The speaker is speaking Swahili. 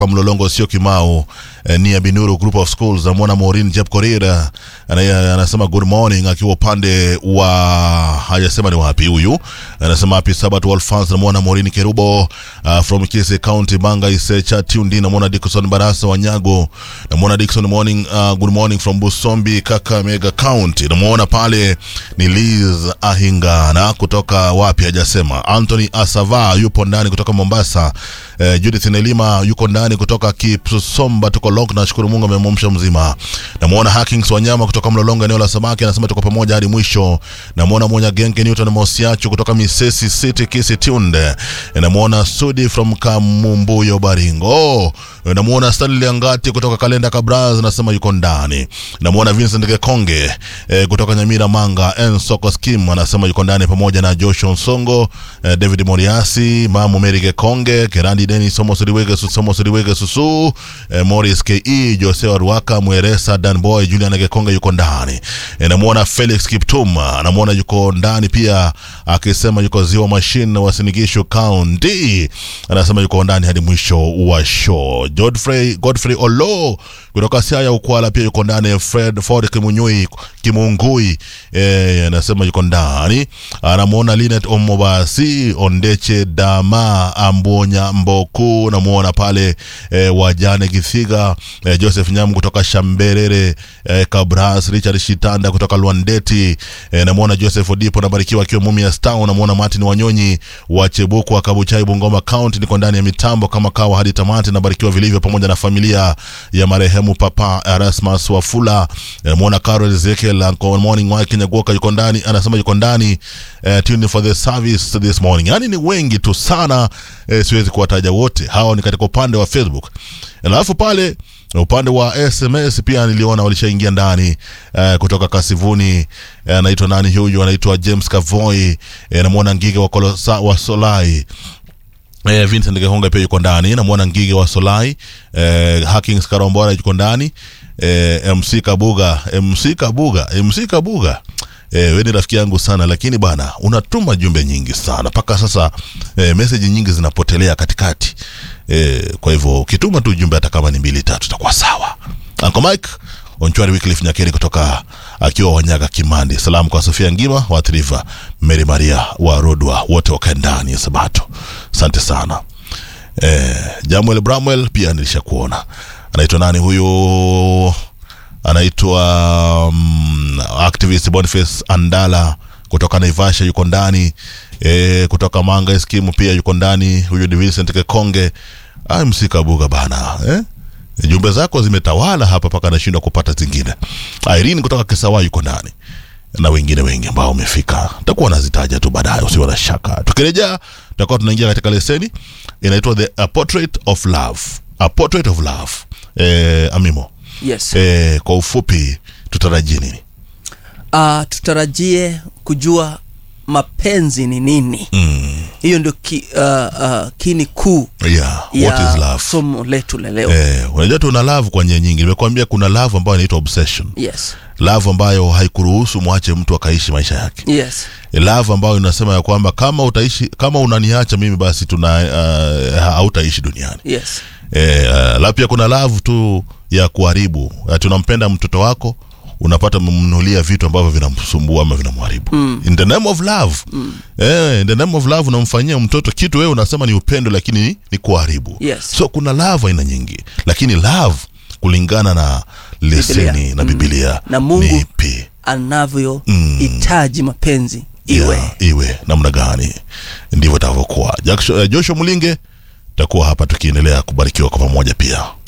kwa mlolongo sio kimao eh, ni Binuru Group of Schools. Namwona Maureen Jeb Korir ana- anasema good morning akiwa upande wa hajasema ni wapi huyu, anasema happy Sabbath to all fans. Namwona Maureen Kerubo uh, from Kisii County Banga Isecha Tundi. Namwona Dickson Barasa Wanyago. Namwona Dickson morning, uh, good morning from Busombi Kakamega County. Namwona pale ni Liz Ahingana kutoka wapi hajasema. Anthony Asava yupo ndani kutoka Mombasa. Eh, Judith Nelima yuko ndani kutoka Kipsomba, tuko lock. Nashukuru Mungu amemwamsha mzima. Namwona Hackings Wanyama kutoka Mlolongo, eneo la samaki, anasema tuko pamoja hadi mwisho. Namwona Monya Genge Newton Mosiachu kutoka Misesi City Kisi Tunde. Namwona Sudi from Kamumbuyo Baringo. Namwona Stanley Angati kutoka Kalenda Kabraz, anasema yuko ndani. Namwona Vincent Gekonge eh, kutoka Nyamira Manga Ensoko Skim, anasema yuko ndani pamoja na Joshua Nsongo, eh, David Moriasi, Mamu Mary Gekonge, Kerandi Denis Somo Siriwege Somo Siriwege Susu, eh, Morris KE, Jose Waruaka, Mweresa Dan Boy, Julian Gekonge yuko ndani. Eh, namwona Felix Kiptum, anamwona yuko ndani pia akisema yuko Ziwa Machine wa Sinigisho County, anasema yuko ndani hadi mwisho wa show. Godfrey Godfrey Olo kutoka Siaya Ukwala pia yuko ndani. Fred Ford Kimunyui Kimungui eh, anasema yuko ndani. Anamwona Linet Omobasi Ondeche Dama Ambonya Mboku, namwona pale eh, Wajane Kithiga eh, Joseph Nyamu kutoka Shamberere eh, Kabras Richard Shitanda kutoka Lwandeti eh, namwona Joseph Odipo nabarikiwa akiwa Mumias Town. Namwona Martin Wanyonyi wa Chebuku wa Kabuchai Bungoma County, niko ndani ya mitambo kama kawa hadi tamati, nabarikiwa vilivyo pamoja na familia ya marehemu Papa Erasmus Wafula. Eh, mwona Carol Ezekiel Uncle morning wa Kinyagoka yuko ndani, anasema yuko ndani eh, tune for the service this morning. Yani ni wengi tu sana eh, siwezi kuwataja wote. Hao ni katika upande wa Facebook, alafu pale upande wa SMS pia niliona walishaingia ndani eh, kutoka Kasivuni eh, anaitwa nani huyu, anaitwa James Kavoy eh, namwona Ngige wa, Kolosa, wa Solai Eh, Vincent Gehonga pia yuko ndani, namwona Ngige wa Solai, eh, Hackings Karombora yuko ndani, eh, MC Kabuga, MC Kabuga, MC Kabuga. Eh, wewe ni rafiki yangu sana lakini bana unatuma jumbe nyingi sana mpaka sasa eh, message nyingi zinapotelea katikati. Eh, kwa hivyo ukituma tu jumbe hata kama ni mbili tatu itakuwa sawa. Uncle Mike Onchwari Wycliffe Nyakeri kutoka akiwa Wanyaga Kimandi. Salamu kwa Sofia Ngima wa Triva, Mary Maria wa Rodwa, wote wakae ndani ya Sabato. Asante sana. Eh, Jamuel Bramwell pia nilishakuona. Anaitwa nani huyu? Anaitwa um, activist Boniface Andala kutoka Naivasha yuko ndani. Eh, kutoka Manga Skimu pia yuko ndani. Huyu ni Vincent Kekonge. Ah, msikabuga bana. Eh? jumbe zako zimetawala hapa mpaka nashindwa kupata zingine. Irene kutoka Kisawa yuko ndani na wengine wengi ambao wamefika, takuwa nazitaja tu baadaye, usiwe na shaka. Tukirejea tutakuwa tunaingia katika leseni inaitwa the a portrait of love, a portrait of love. Eh, Amimo, yes eh, kwa ufupi tutarajie nini? uh, tutarajie kujua mapenzi ni nini Mm, hiyo ndio ki, uh, uh, kini kuu yeah, what ya is love? somo letu la leo Eh, unajua tuna love kwa njia nyingi. Nimekuambia kuna love ambayo inaitwa obsession, yes love ambayo haikuruhusu mwache mtu akaishi maisha yake yes love ambayo inasema ya kwamba kama utaishi kama unaniacha mimi basi tuna uh, hautaishi duniani yes e, uh, la pia kuna love tu ya kuharibu uh, tunampenda mtoto wako unapata mmnulia vitu ambavyo vinamsumbua ama vinamharibu mm. in the name of love mm. eh, in the name of love unamfanyia mtoto kitu wewe unasema ni upendo lakini ni, ni kuharibu Yes. so kuna love aina nyingi lakini love kulingana na leseni Biblia. na bibilia Na Mungu ni ipi anavyohitaji mapenzi iwe yeah, iwe namna gani ndivyo itavyokuwa Jackson- eh, joshua mulinge takuwa hapa tukiendelea kubarikiwa kwa pamoja pia